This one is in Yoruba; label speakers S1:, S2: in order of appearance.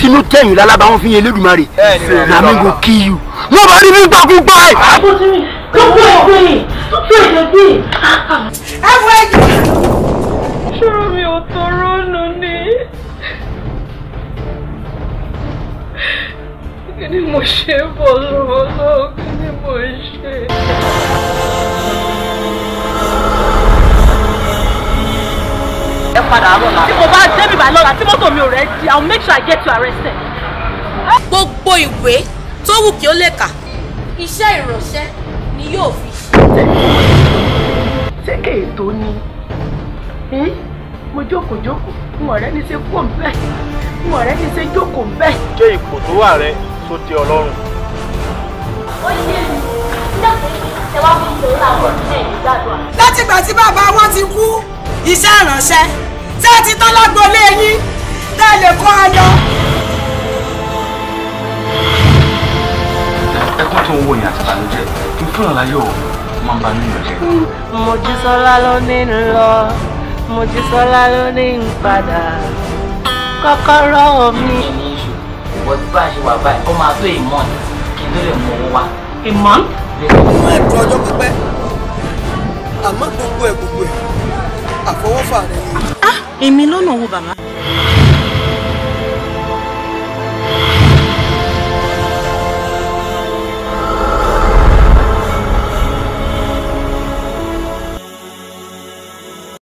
S1: inú tẹ̀yìn lálábà wọn fi yẹn Elédùmarè na me go kill you nobody be gbàkúgbà ẹ̀.
S2: gbogbo ẹgbẹ́ tó èdè bí. ẹ wọ ẹjọ́.
S3: ṣòro mi ò tó rónú ni kí ni mo ṣe bọ̀ lọ́wọ́ lọ́wọ́ kí ni mo ṣe.
S2: ẹ padà rọ̀ la. tí mo bá débi bá lọ́la tí mọ́tò mi ò rẹ̀ di i will make sure i get you arrested.
S4: gbogbo ìwé tó wù kí ó lè kà iṣẹ́ ìránṣẹ́ ni yóò fi ṣe.
S2: ṣé kéè tó ní ẹ́ mo jókòó jókòó n ọ̀rẹ́ ní ṣe kó bẹ́ẹ̀ n ọ̀rẹ́ ní ṣe jókòó bẹ́ẹ̀.
S5: ṣé ipò tó wà rẹ tó tẹ́ ọ lọ́rùn.
S4: ó yé mi nígbà tí ẹ wá fún mi láwọn ẹ̀ ní gbàdúrà.
S6: látìgbà tí bàbá wọn ti kú iṣẹ́ ìránṣẹ́ tí ẹ ti tán lágboolé yín tẹ́ ẹ lè kọ́ ọ lọ.
S7: ẹkún tó ń wò yẹn àti ìbànújẹ́ ìfúnra láyọ̀ máa ń ba nínú jẹ́.
S2: Mojísọ́lá ló ní ń lọ Mojísọ́lá ló ní ń padà kọ́kọ́rọ́ mi.
S8: ní iṣu ìwọ tí bá a ṣe wà báyìí ó máa tó ìmọ̀ kí n tó lè mú owó wá.
S2: ìmọ̀
S9: máa dùn ọjọ́ pípẹ́ àmọ́ gbogbo ẹ̀ gbogbo ẹ̀ àfọwọ́fà rẹ̀ ni.
S4: èmi lọ́nà wo bàbá.